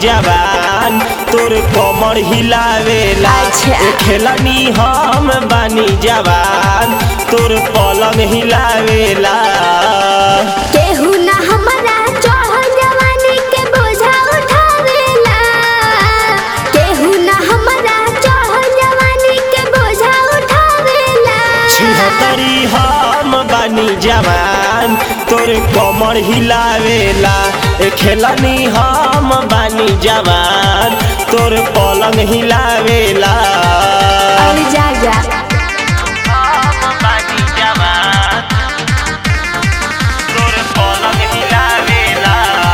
जवान तोर कमर हिलावेला अच्छा। ए खेलनी हम बानी जवान तोर पलंग हिलावेला केहू ना हमरा चढ़ल जवानी के बोझा उठावेला केहू ना हमरा चढ़ल जवानी के बोझा उठावेला छिहतरी हम बानी जवान तोर कमर हिलावेला ए खेलनी हम बानी जवान तोर पलंग हिलावेला अरे जा जा हम बानी जवान तोर पलंग हिलावेला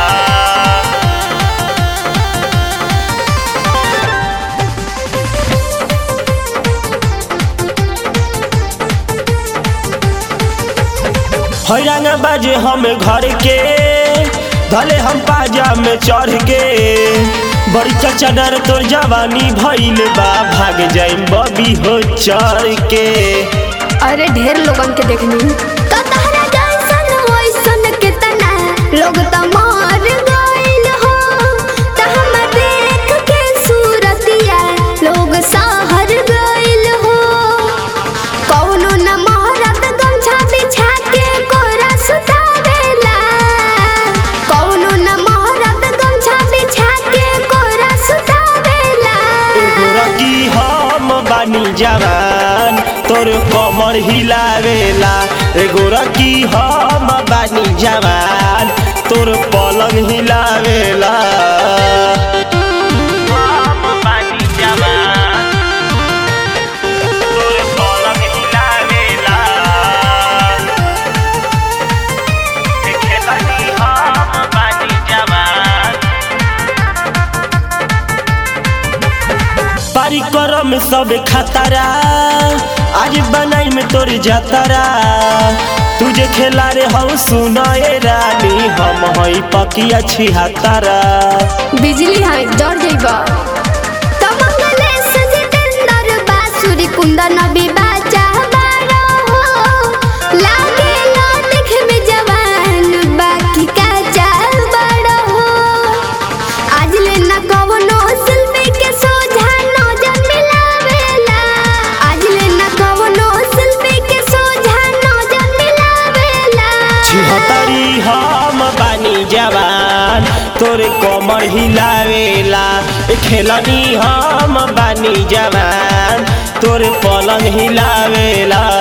हैरान बाजे हम घर के धले हम पाजा में चढ़ के बड़ी चचा डर तोर जवानी भइल बा भाग जाइम बबी हो चढ़ के अरे ढेर लोगन के देखनी तो तहरा जैसन वैसन कितना लोग त मर गइल हो त हम देख के सूरतिया लोग सहर गइल हो कौनो न महरत गमछा बिछा के कोरा सुतावेला कौनो न महरत गमछा बिछा के कोरा सुतावेला एगो रकी हम बानी जवान तोर कमर हिलावेला एगो रकी हम बानी जवान तोर पलंग हिलावेला हम बानी जवान तोर पलंग हिलावेला खेलनी हम बानी जवान परिक्रम सब खतरा आज बनाई में तोर जतरा तुझे खेला रे हम सुनाए रानी हम हई पकिया छिहतरा बिजली है डर जइबा तमंगले सजितेंद्र बासुरी कुंदन बिबाचा बारो हो लागे लो देखे में जवान बाकी का चाल बड़ो हो आज ले न कवनो शिल्पी के सोझा नजर मिलावेला आज ले न कवनो शिल्पी के सोझा नजर मिलावेला छिहतरी हम बानी जवान तोरे कमर हिलावेला ए खेलनी हम बानी जवान तोरे पलंग हिलावेला